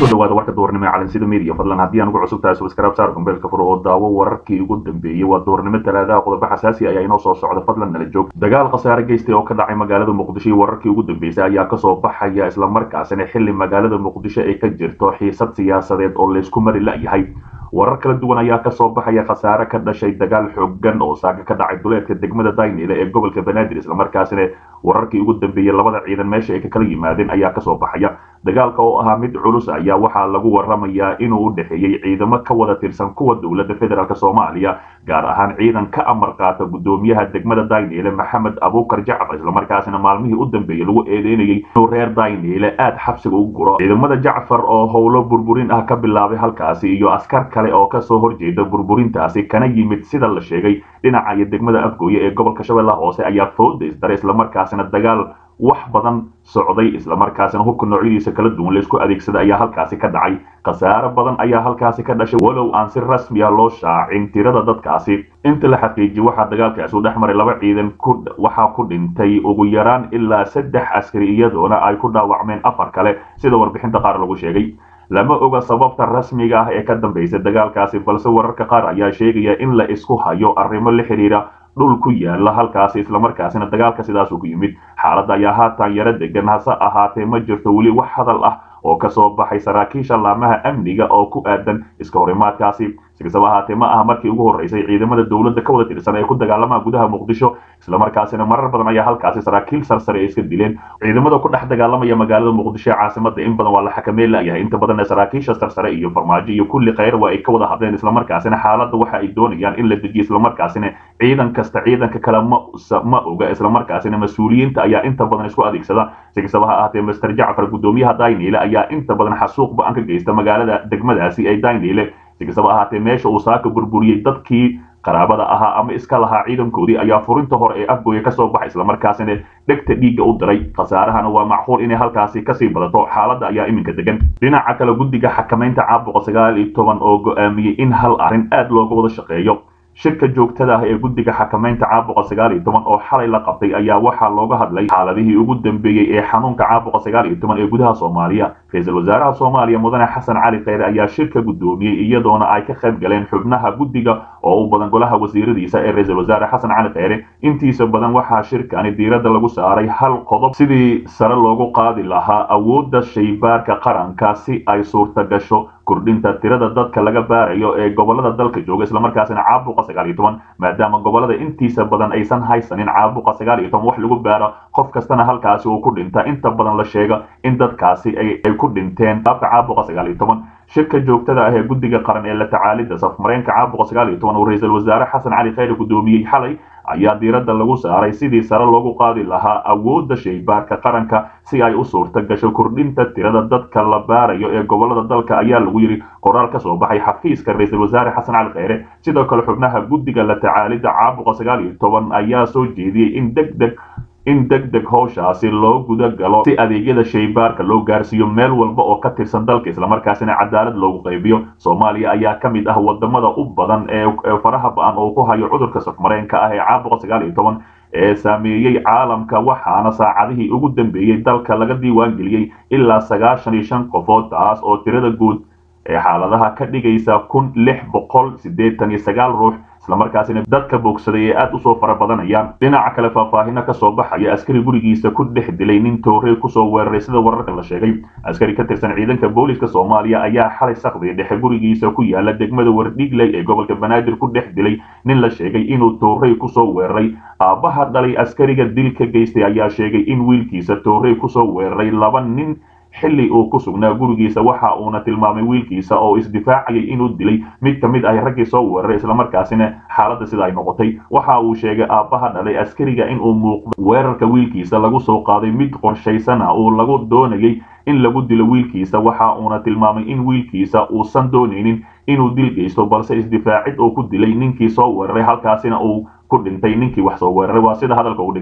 kusoo dhawaada warka duurnimo ee calansida media fadlan haddii aan ugu cusub tahay subscribe saar gombeelka furo oo daawo wararkii ugu dambeeyey waa duurnimo talaadaha qodobo xasaasi ayaa inoo soo socda fadlan nala joog dagaal khasaare geystay oo ka dhacay magaalada muqdisho iyo wararkii ugu dambeysay ayaa kasoo baxaya islamarkaasina xili magaalada muqdisho ay ka jirto xiisad siyaasadeed oo laysku mari la'yahay warar kala duwan ayaa kasoo baxaya khasaare ka dhashay dagaal xoogan oo saaka ka dhacay duleedka degmada daynile ee gobolka banaadir islamarkaasina wararkii ugu dambeeyey labada ciidan meesha ay ka kala yimaadeen ayaa kasoo baxaya dagaalka oo ahaa mid culus ayaa waxaa lagu waramayaa inuu u dhexeeyey ciidamo ka wada tirsan kuwa dowladda federaalk soomaaliya gaar ahaan ciidan ka amar qaata gudoomiyaha degmada daynile maxamed abuukar jacfar islamarkaasina maalmihii u dambeeyey lagu eedeynayay inuu reer daynile aad xabsiga u guro ciidamada jacfar oo howlo burburin ah ka bilaabay halkaasi iyo askar kale oo kasoo horjeeda burburintaasi kana yimid sida la sheegay dhinaca iyo degmada afgooye ee gobolka shabeellaha hoose ayaa fooda isdaray islamarkaasina dagaal wax badan socday islamarkaasina hubka noocyadiisa kala duwan laysku adeegsada ayaa halkaasi ka dhacay khasaare badan ayaa halkaasi ka dhashay walow aan si rasmi ah loo shaacin tirada dadkaasi inta la xaqiijiyey waxaa dagaalkaasi u dhex maray laba ciidan waxaa ku dhintay ugu yaraan ilaa saddex askari iyadoona ay ku dhaawacmeen afar kale sida warbixinta qaar lagu sheegay lama oga sababta rasmiga ah ee ka dambaysa dagaalkaasi balse wararka qaar ayaa sheegaya in la isku hayo arrimo la xidhiira dhul ku yaala halkaasi islamarkaasina dagaalka sidaasuu ku yimid xaaladda ayaa haatan yaro degan hase ahaatee ma jirto weli wax hadal ah oo kasoo baxay saraakiisha laamaha amniga oo ku aadan iska horimaadkaasi sikastaba ahaatee ma aha markii ugu horreysay ciidamada dowladda ka wada tirsan ee ku dagaalamaha gudaha muqdisho islamarkaasina marar badan ayaa halkaasi saraakiil sarsare ay iska dileen ciidamada ku dhex dagaalamaya magaalada muqdisho ee caasimada in badan waa la xakameen la'yahay inta badan saraakiisha sarsare iyo farmaajo iyo kulli khayr waa ay ka wada hadleen islamarkaasina xaaladda waxa ay doonayaan in la dejiyo islamarkaasina ciidan kasta ciidanka kale ma ma oga islamarkaasina mas-uuliyiinta ayaa inta badan isku adeegsada sikastaba ha ahaatee master jacfar gudoomiyaha daynile ayaa inta badan xasuuq ba-an ka geysta magaalada degmadaasi ee daynile sikastaba ahaatee meesha uu saaka burburiyey dadkii qaraabada ahaa ama iska lahaa ciidankoodii ayaa furinta hore ee afgooye kasoo baxay islamarkaasina dhegta dhiigga u diray khasaarahana waa macquul inay halkaasi kasii badato xaaladda ayaa iminka degan dhinaca kale guddiga xakamaynta caabuqa sagaal iyo toban oo go-aamiyey in hal arrin aad looga wada shaqeeyo shirka joogtada ah ee guddiga xakamaynta caabuqa sagaal iyo toban oo xalay la qabtay ayaa waxaa looga hadlay xaaladihii ugu dambeeyey ee xanuunka caabuqa sagaal iyo toban ee gudaha soomaaliya ra-iisul wasaaraha soomaaliya mudane xasan cali kheyre ayaa shirka guddoomiyey iyadoona ay ka qayb galeen xubnaha guddiga oo u badan golaha wasiiradiisa ee ra-iisul wasaare xasan cali kheyre intiisa badan waxaa shirkani diiradda lagu saaray hal qodob sidii sare loogu qaadi lahaa awoodda shaybaarka qaranka si ay suurta gasho kordhinta tirada dadka laga baarayo ee gobolada dalka jooga islamarkaasina caabuqa sagaal iyo toban maadaama gobolada intiisa badan aysan haysanin caabuqa sagaal iyo toban wax lagu baaro qof kastana halkaasi uu ku dhinta inta badan la sheega in dadkaasi ay ku dhinteen qaabka caabuqa sagaal iyo toban shirka joogtada ah ee guddiga qaran ee la tacaalidda safmareenka caabuqa sagaal iyo toban uu ra-iisul wasaare xasan cali kheyre guddoomiyey xalay ayaa diiradda lagu saaray sidii sare loogu qaadi lahaa awoodda shaybaarka qaranka si ay u suurta gasho kordhinta tirada dadka la baarayo ee gobolada dalka ayaa lagu yidhi qoraal ka soo baxay xafiiska ra-iisul wasaare xasan cali kheyre sidoo kale xubnaha guddiga la tacaalidda caabuqa sagaal iyo toban ayaa soo jeediyey in deg deg in deg deg howshaasi loo guda galo si adeegyada shaybaarka loo gaarsiiyo meel walba oo ka tirsan dalka islamarkaasina cadaalad loogu qaybiyo soomaaliya ayaa ka mid ah wadamada u badan ee faraha ba-an oo ku hayo cudurka safmareenka ah ee caabuqa sagaal iyo toban ee saameeyey caalamka waxaana saacadihii ugu dambeeyey dalka laga diiwaan geliyey ilaa sagaashan iyo shan qofood taas oo tirada guud ee xaaladaha ka dhigaysa kun lix boqol siddeetan iyo sagaal ruux islamarkaasina dadka boogsaday ee aad usoo fara badanayaan dhinaca kale faahfaahino kasoo baxaya askari gurigiisa ku dhex dilay nin toorey kusoo weeraray sida wararka la sheegay askari ka tirsan ciidanka booliska soomaaliya ayaa xalay sakdi dhexe gurigiisa ku yaala degmada wardhiigley ee gobolka banaadir ku dhex dilay nin la sheegay inuu toorey kusoo weeraray aabbaha dhalay askariga dil ka geystay ayaa sheegay in wiilkiisa toorey kusoo weeraray laba nin xilli uu ku sugnaa gurigiisa waxa uuna tilmaamay wiilkiisa oo isdifaacayay inuu dilay mid ka mid ah raggii soo weeraray islamarkaasina xaaladda sida ay noqotay waxa uu sheegay aabbaha dhalay askariga inuu muuqdo weerarka wiilkiisa lagu soo qaaday mid qorshaysana uu lagu doonayay in lagu dilo wiilkiisa waxa uuna tilmaamay in wiilkiisa uusan doonaynin inuu dil geysto balse isdifaacid uu ku dilay ninkii soo weeraray halkaasina uu ku dhintay ninkii wax soo weeraray waa sida hadalka uu dhigay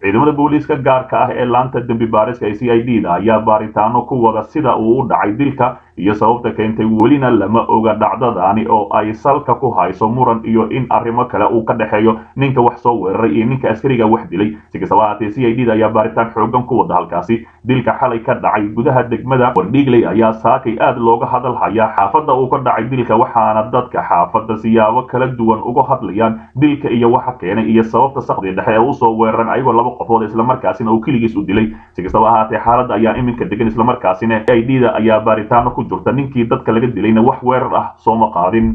ciidamada booliiska gaarka ah ee laanta dembi baariska ee c i d da ayaa baaritaano ku wada sida uu u dhacay dilka iyo sababta keentay welina lama oga dhacdadaani oo ay salka ku hayso muran iyo in arrimo kale uu ka dhexeeyo ninka wax soo weeraray iyo ninka askariga wax dilay si kastaba ahaatee c i d da ayaa baaritaan xoogan ku wada halkaasi dilka xalay ka dhacay gudaha degmada wardhiigley ayaa saakay aad looga hadal hayaa xaafadda uu ka dhacay dilka waxaana dadka xaafadda siyaabo kala duwan uga hadlayaan dilka iyo waxa keenay iyo sababta sakdi dhexe ee usoo weeraran ayagoo laba qofood islamarkaasina uu keligiis u dilay si kastaba ahaatee xaaladda ayaa iminka degan islamarkaasina c i d da ayaa baaritaano ku jirta ninkii dadka laga dilayna wax weerar ah sooma qaadin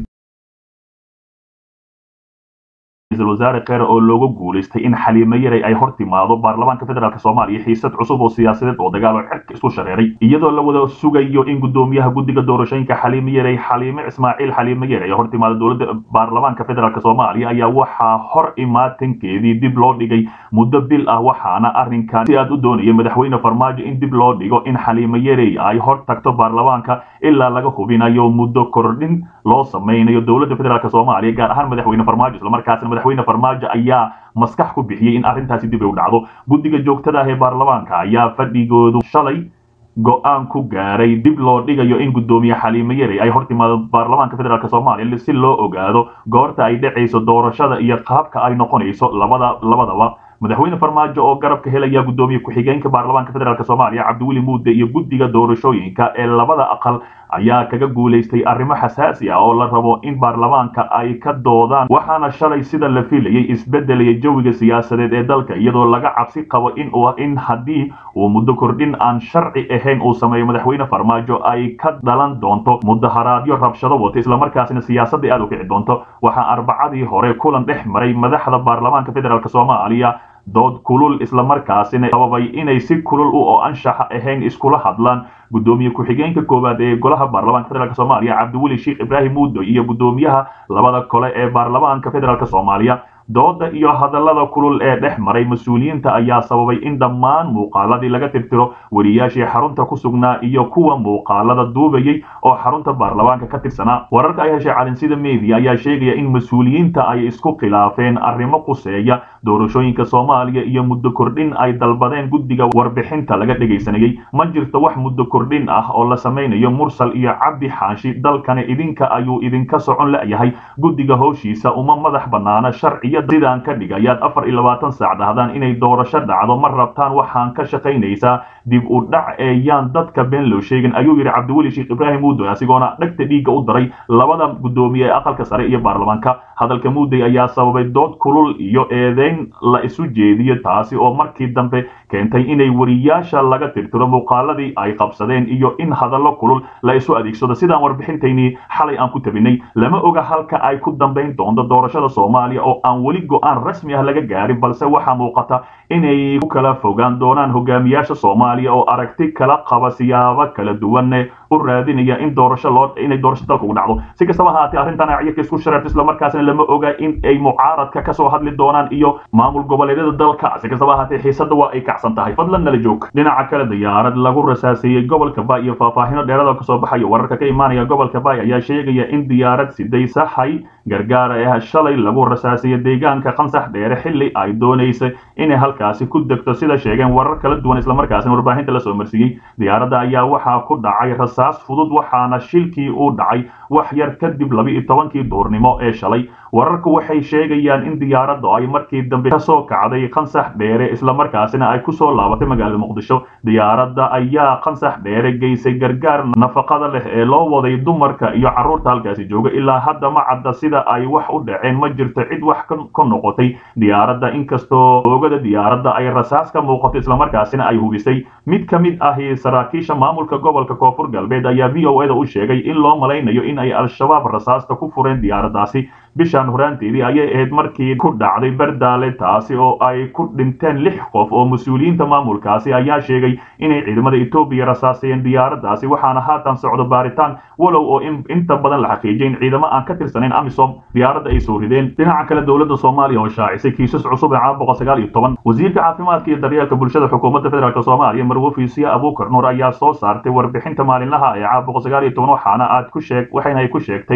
ra-iisul wasaare kheere oo looga guulaystay in xaliimo yaray ay hor timaado baarlamaanka federaalk soomaaliya xiisad cusub oo siyaasadeed oo dagaal oo cirka isku shareeray iyadoo la wada sugayo in gudoomiyaha guddiga doorashooyinka xaliimo yaray xaliime ismaaciil xaliimo yaray hor timaado dowladda baarlamaanka federaalk soomaaliya ayaa waxaa hor imaatankeedii dib loo dhigay muddo bil ah waxaana arrinkan si aad u doonaya madaxweyne farmaajo in dib loo dhigo in xaliimo yaray ay hor tagto baarlamaanka ilaa laga hubinayo muddo kordhin loo samaynayo dowladda federaalk soomaaliya gaar ahaan madaxweyne farmaajo islamarkaasina madaxweyne farmaajo ayaa maskax ku bixiyey in arrintaasi dib ay u dhacdo guddiga joogtada ah ee baarlamaanka ayaa fadhigoodu shalay go-aan ku gaaray dib loo dhigayo in guddoomiye xaliimo yaray ay hor timaado baarlamaanka federaalk soomaaliya si loo ogaado goorta ay dhacayso doorashada iyo qaabka ay noqonayso labada labadaba madaxweyne farmaajo oo garabka helaya guddoomiye ku-xigeenka baarlamaanka federaalk soomaaliya cabdiweli muude iyo guddiga doorashooyinka ee labada aqal ayaa kaga guulaystay arrimo xasaasi ah oo la rabo in baarlamaanka ay ka doodaan waxaana shalay sida la filayay isbedelaya jawiga siyaasadeed ee dalka iyadoo laga cabsi qabo in in haddii uu muddo kordhin aan sharci ahayn uu sameeyo madaxweyne farmaajo ay ka dhalan doonto mudaharaadyo rabshado wata islamarkaasina siyaasadda aad u kici doonto waxaa arbacadii hore kulan dhex maray madaxda baarlamaanka federaalk soomaaliya dood kulul islamarkaasina sababay inay si kulul u oo anshaxa ahayn iskula hadlaan guddoomiye ku-xigeenka koowaad ee golaha baarlamaanka federaalk soomaaliya cabdiweli sheekh ibraahim muudo iyo guddoomiyaha labada kole ee baarlamaanka federaalk soomaaliya dooda iyo hadallada kulul ee dhex maray mas-uuliyiinta ayaa sababay in dhammaan muuqaaladii laga tirtiro wariyaashii xarunta ku sugnaa iyo kuwa muuqaalada duubayay oo xarunta baarlamaanka ka tirsanaa wararka ay heshay calinsida media ayaa sheegaya in mas-uuliyiinta ay isku khilaafeen arrimo quseeya doorashooyinka soomaaliya iyo muddo kordhin ay dalbadeen guddiga warbixinta laga dhegaysanayay ma jirto wax muddo kordhin ah oo la samaynayo mursal iyo cabdi xaashi dalkani idinka ayuu idinka socon la-yahay guddiga howshiisa uma madax bannaana sharciya sidaan ka dhigayaad afar iyo labaatan saac dhahdaan inay doorasho dhacdo ma rabtaan waxaan ka shaqaynaysaa dib u dhac ee yaan dadka been loo sheegin ayuu yidhi cabdiweli sheekh ibraahim muudoy asigoona dhegta dhiigga u daray labada guddoomiye ee aqalka sare iyo baarlamaanka hadalka muuday ayaa sababay dood kulul iyo eedeyn la isu jeediyo taasi oo markii dambe keentay inay wariyaasha laga tirtiro muuqaaladii ay qabsadeen iyo in hadallo kulul la isu adeegsado sidaan warbixintaynii xalay aan ku tabinay lama oga halka ay ku dambayn doonto doorashada soomaaliya oo aan weli go-aan rasmi ah laga gaarin balse waxaa muuqata inay ku kala fogaan doonaan hogaamiyaasha soomaaliya oo aragti kala qaba siyaabo kala duwanne u raadinaya in doorasho loo inay doorasho dalka ugu dhacdo si kastaba ahaatee arrintan ayaka isku shareerto islamarkaasna lama oga in ay mucaaradka kasoo hadli doonaan iyo maamul goboleedyada dalka si kastaba ahaatee xiisadda waa ay kacsan tahay fadlan nala joog dhinaca kale diyaarad lagu rasaaseeyey gobolka baay iyo faahfaahino dheerada kasoo baxaya wararka ka imaanaya gobolka baay ayaa sheegaya in diyaarad siday saxay gargaara ah shalay lagu rasaaseeyey deegaanka qansax dheere xilli ay doonaysa inay halkaasi ku degto sida sheegeen warar kala duwan islamarkaasina warbaahinta la soo marsiiyey diyaaradda ayaa waxaa ku dhacay rasaas fudud waxaana shilkii uu dhacay wax yar kadib laba-iyo tobankii duurnimo ee shalay wararku waxay sheegayaan in diyaaraddu ay markii dambe kasoo kacday qansax dheere islamarkaasina ay kusoo laabatay magaalada muqdisho diyaaradda ayaa qansax dheere geysay gargaar nafaqada leh ee loo waday dumarka iyo carruurta halkaasi jooga ilaa hadda ma cadda sida ay wax u dhaceen ma jirto cid wax ka noqotay diyaaradda inkastoo oogada diyaaradda ay rasaas ka muuqato islamarkaasina ay hubisay mid ka mid ahi saraakiisha maamulka gobolka koonfur galbeed ayaa v o eda u sheegay in loo malaynayo in ay al-shabaab rasaasta ku fureen diyaaraddaasi bishaan horaanteedii ayay ahayd markii ku dhacday bardaale taasi oo ay ku dhinteen lix qof oo mas-uuliyiinta maamulkaasi ayaa sheegay inay ciidamada etoobiya rasaasayeen diyaaraddaasi waxaana haatan socdo baaritaan walow oo inta badan la xaqiijiyay in ciidamo aan ka tirsanayn amisom diyaaradda ay soo rideen dhinaca kale dowladda soomaaliya oo shaacisay kiisas cusub ee caawa boqol sagaal iyo toban wasiirka caafimaadka iyo daryeelka bulshada xukuumadda federaalk soomaaliya marwo fiisiya abuukar nuur ayaa soo saartay warbixinta maalinlaha ee caawa boqol sagaal iyo toban waxaana aad ku sheeg waxayna ay ku sheegtay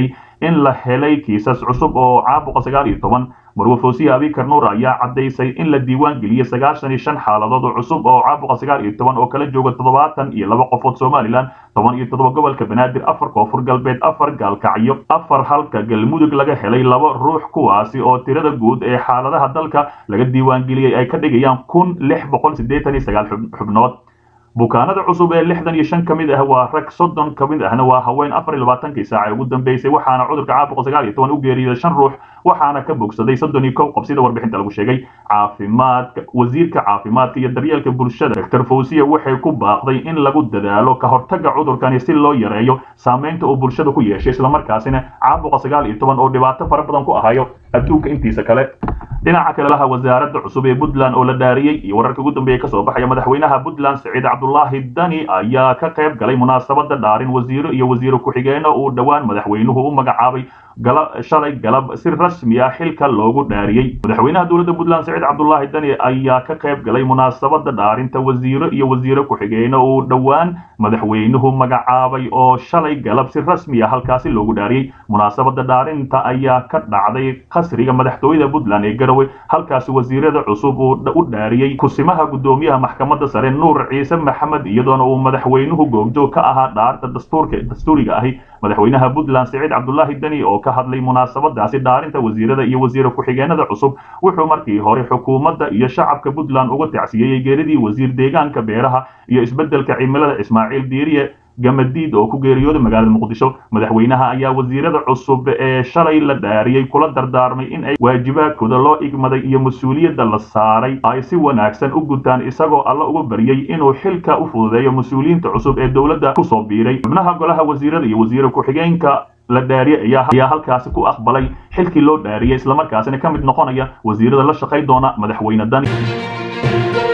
in la helay kiisas cusub oo caabuqa sagaal iyo toban marwe foosiye abikar nuur ayaa caddaysay in la diiwaan geliyey sagaashan iyo shan xaaladood oo cusub oo caabuqa sagaal iyo toban oo kala jooga toddobaatan iyo laba qofood somalilan toban iyo toddoba gobolka banaadir afar koonfur galbeed afar gaalkacyo afar halka galmudug laga helay laba ruux kuwaasi oo tirada guud ee xaaladaha dalka laga diiwaan geliyey ay ka dhigayaan kun lix boqol siddeetan iyo sagaal xubnood bukaanada cusub ee lixdan iyo shan ka mid ah waa rag soddon ka mid ahna waa haween afar iyo labaatankii saaca ee ugu dambeysay waxaana cudurka caabuqa sagaal iyo toban u geeriyooday shan ruux waxaana ka bogsaday soddon iyo kow qof sida warbixinta lagu sheegay caafimaadka wasiirka caafimaadka iyo daryeelka bulshada doctor fawsiya waxay ku baaqday in lagu dadaalo ka hortagga cudurkani si loo yareeyo saameynta uu bulshada ku yeeshay islamarkaasina caabuqa sagaal iyo toban oo dhibaato fara badan ku ahayo adduunka intiisa kale dhinaca kale laha wasaaradda cusub ee puntland oo la dhaariyey iyo wararka ugu dambeeya kasoo baxaya madaxweynaha puntland siciid cabdulaahi dani ayaa ka qayb galay munaasabada dhaarin wasiiro iyo wasiiro ku-xigeenno uu dhowaan madaxweynuhu u magacaabay shalay galab si rasmi ah xilka loogu dhaariyey madaxweynaha dowladda puntland siciid cabdulaahi dani ayaa ka qayb galay munaasabada dhaarinta wasiiro iyo wasiiro ku-xigeenno uu dhowaan madaxweynuhu magacaabay oo shalay galab si rasmi ah halkaasi loogu dhaariyey munaasabada dhaarinta ayaa ka dhacday qasriga madaxtooyada puntland ee garowe halkaasi wasiirada cusub uu u dhaariyey kusimaha guddoomiyaha maxkamadda sare nuur ciise maxamed iyadoona uu madaxweynuhu goobjoog ka ahaa dhaarta dastuurka dastuuriga ahi madaxweynaha puntland siciid cabdulaahi deni oo ka hadlay munaasabadaasi dhaarinta wasiirada iyo wasiiro ku-xigeenada cusub wuxuu markii hore xukuumadda iyo shacabka puntland uga tacsiyeeyey geeridii wasiir deegaanka beeraha iyo isbeddelka cimilada ismaaciil diiriye gamadiid oo ku geeriyooday magaalada muqdisho madaxweynaha ayaa wasiirada cusub ee shalay la dhaariyey kula dardaarmay in ay waajibaadkooda loo igmaday iyo mas-uuliyadda la saaray ay si wanaagsan u gutaan isagoo alla uga baryey inuu xilka u fududeeyo mas-uuliyiinta cusub ee dowladda kusoo biiray xubnaha golaha wasiirada iyo wasiiro ku-xigeenka la dhaariyey ayaa halkaasi ku aqbalay xilkii loo dhaariyey islamarkaasina ka mid noqonaya wasiirada la shaqay doona madaxweyne dani